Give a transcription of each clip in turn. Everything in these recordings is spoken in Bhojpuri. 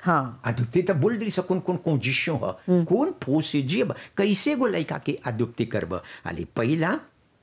हाँ। अदुप्ते त बोल दी कौन कौन कंडीशन ह कौन प्रोसीजर बा कैसे गो लड़का के अदुप्ते करब अली पहला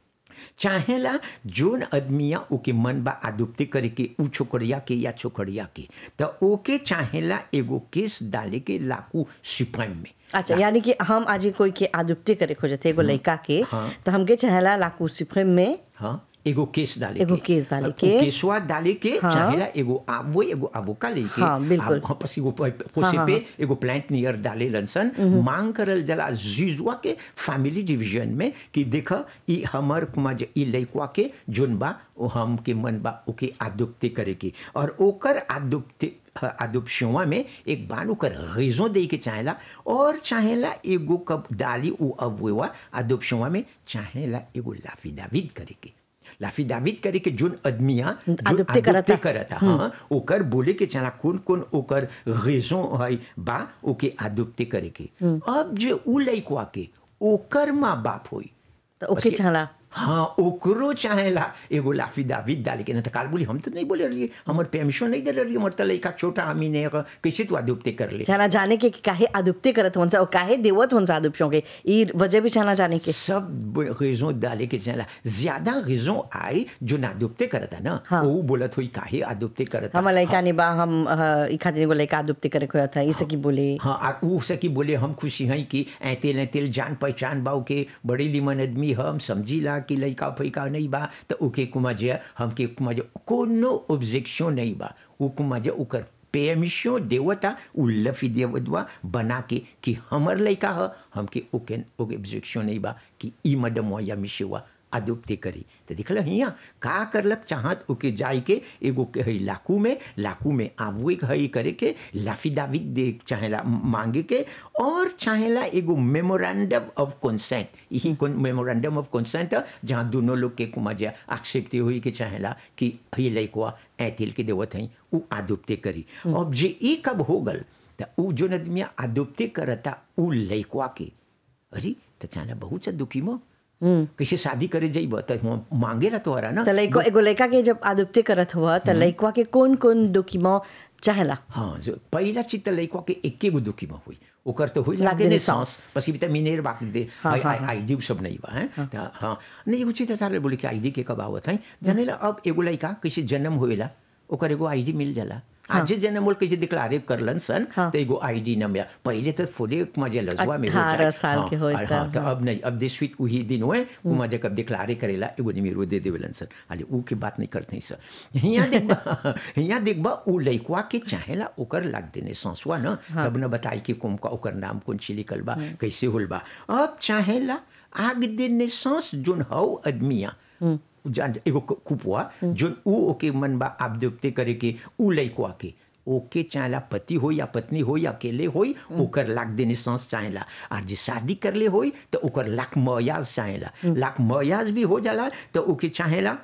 चाहेला जोन आदमिया ओके मन बा अदुप्ते करे के उ छोकरिया के या छोकरिया के त ओके चाहेला एगो केस डाले के लाकू सुप्रीम में अच्छा यानी कि हम आज कोई के आदुप्ते करे खोजते एगो लड़का के हाँ। तो हमके चाहेला लाकू सुप्रीम में हाँ एगो केस डाले एगो के। केस डाले उ के। केसवा डाले के हाँ। चाहेला एगो आबो एगो अबोका लेके हाँ, बिल्कुल। आब- हाँ, पसी एगो पोसे हाँ, पे एगो प्लांट नियर डाले लनसन मांग करल जला जुजुआ के फैमिली डिवीजन में कि देख ई हमर कुमा जे ई लइकवा के जोन बा ओ हम के मन बा ओके आदुप्ते करे के और ओकर आदुप्ते अदुप्शुआ में एक बार ओकर रेजों दे के चाहेला और चाहेला एगो कब डाली उ अबुआ अदुप्शुआ में चाहेला एगो लाफिदाविद करे के लाफिदाविद करे के जोन आदमिया जो अदुप्ते करता। करता हाँ ओकर बोले के चला कौन कौन ओकर रेजों है बा ओके आदुप्ते करे के अब जे उ लइकवा के ओकर माँ बाप होई तो ओके बस के- चाहला हाँ ओकरो चाहेला एगो लाफिदाविद डाले के ना तो काल बोली हम तो नहीं बोले रहिए हमर परमिशन नहीं दे रही हमर तो लइका छोटा हमी ने कैसे तू अदुप्ते कर ले चाहना जाने के कि काहे आदुप्ते करत होन सा और काहे देवत होन सा आदुप्शों के ई वजह भी चाहना जाने के सब रेजों डाले के चला ज्यादा रेजों आई जो नादुप्ते करता ना हाँ। वो बोलत हुई काहे आदुप्ते करता हम लड़का ने बा हम अ, ई खातिर एगो लड़का आदुप्ते करे खोया था इसे की बोले हाँ और ऊ सकी बोले हम खुशी हैं कि ऐतेल ऐतेल जान पहचान बाऊ के बड़ी लिमन आदमी हम समझीला कि लइका फैका नहीं बा तो ओके कुमा जे हमके कुमा जे कोनो ऑब्जेक्शन नहीं बा ऊ कुमा जे ओकर परमिशन देवता उ लफी देवदवा बना के कि हमर लइका ह हमके ओके ओके ऑब्जेक्शन नहीं बा कि ई मडम या मिशेवा अदुप्ते करी तो दिखल हियाँ का करलक चाहत ओके जाय के एगो के हई लाकू में लाकू में आवे के हई करे के लाफिदाविद दे चाहेला मांगे के और चाहेला एगो मेमोरेंडम ऑफ कंसेंट यही कौन मेमोरेंडम ऑफ कंसेंट जहाँ दोनों लोग के कुमा जे एक्सेप्ट हुई के चाहेला कि हई लइकवा ऐतिल के देवत हई उ आदुप्ते करी अब जे ई कब हो गल त उ जोन आदमी आदुप्ते करता उ लइकवा के अरे तो चाहेला बहुत सा दुखी मो कैसे शादी करे जाइब त हुआं मांगेला तोहरा ना तो लड़का एगो लड़का के जब आदुप्ते करत हुआ तो लड़का के कौन कौन डॉक्यूमेंट चाहेला हाँ जो पहिला चिज त लइकवा के एके गो दुखी में हुई ओकर तो हुई लाग लाग देने देने सांस। सांस पसी बिता मिनेर बाक दे हाँ, हाँ, आई डी सब नहीं बा हैं त हाँ नहीं एगो चीज सारे बोले कि आईडी के कब आवत है जानेला अब एगो लइका कैसे जन्म होएला ओकर एगो आईडी मिल जाला आजे जन्म होल कैसे डिक्लारे करलन सन हाँ। तो एगो आईडी न मिला पहले तो फुले मजे लजवा में हो 18 जाए। साल हाँ, के होई और त, हाँ, तो अब नहीं अब दिस वीक वही दिन हुए कुमा जब डिक्लारे करेला एगो निमिरो दे देवेलन सर अरे ऊ के बात नहीं करते सर हियाँ देखबा हियाँ देखबा ऊ लइकवा के चाहेला ओकर लाग देने सांसवा न तब न बताई कि कुम का ओकर नाम कौन ची लिखल बा कैसे होल बा अब चाहेला आग देने सांस जोन हौ आदमिया जान एगो कु- कुपवा जोन ऊ ओके मन बा आप दुप्ते करे के ऊ लइकवा के ओके चाहेला पति हो या पत्नी हो या अकेले होई ओकर लाख देने सांस चाहेला और जे शादी करले होई तो ओकर लाख मयाज चाहेला लाख मयाज भी हो जाला तो ओके चाहेला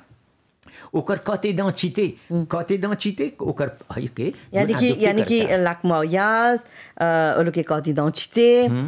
ओकर कते दाँ चिते कते दाँ चिते ओकर है के यानी कि adopté यानी कि करता। लाख मौयाज ओ लोग के कहती दौचिते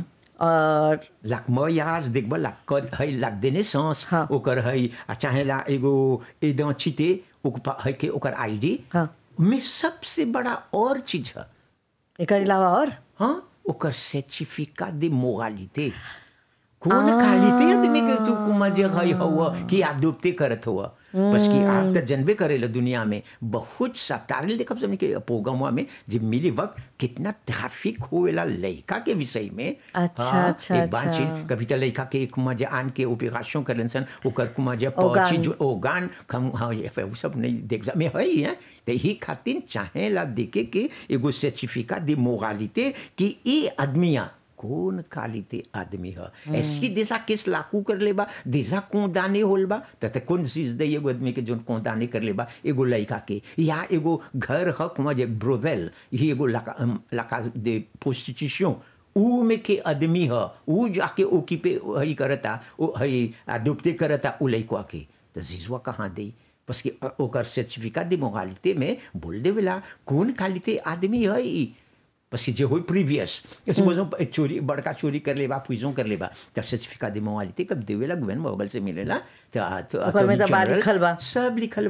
और लाख मयाज देखब लाख कद है लाख देने सांस हाँ। ओकर है आ चाहेला एगो ए दाँ चिते ओकर पा- है के ओकर आईडी हाँ। में सबसे बड़ा और चीज है एकर अलावा और हाँ ओकर सर्टिफिका de moralité कौन क्वालिटी आदमी के तू कुमा जे है हुआ कि आदुप्ते करत हुआ बस कि आप तो जनबे करेला दुनिया में बहुत सा तारिल देखब समझ के प्रोग्रामवा में जब मिली वक्त कितना ट्रैफिक होवेला लड़का के विषय में अच्छा, हाँ, अच्छा, एक बात अच्छा। चीज कभी तो लड़का के कुमा जे आन के ऑपरेशन करलन सन ओकर कुमा जे ओगान। पहुंची जो ओगान खम हाँ ये वो सब नहीं देख जा में है ही है तो ही खातिर चाहेला देखे के एगो सर्टिफिका de moralité कि ये आदमिया कौन कालिते आदमी है ऐसी देशा किस लाकू कर लेबा देशा कोदाने होल बा त कौन चीज दे एगो आदमी के जोन कोदाने कर लेबा एगो लड़का के या एगो घर ह कुमा जे ब्रोवेल ही एगो लका लका दे प्रोस्टिट्यूशन ऊ में के आदमी ह ऊ जाके ओकी पे हई करता ओ हई दुपते करता उ लइकवा के तो जिजवा कहाँ दे बस कि अ- ओकर सर्टिफिका दे मोगालिते में बोल देवेला कौन कालिते आदमी है ई बस कि जे होई प्रीवियस सपोजो चोरी बड़का चोरी कर लेबा पुइजों कर लेबा तब सर्टिफिका दे मोगालिते कब देवेला गवर्नमेंट बगल से मिलेला तो ओकर में तो बा लिखल बा। सब लिखल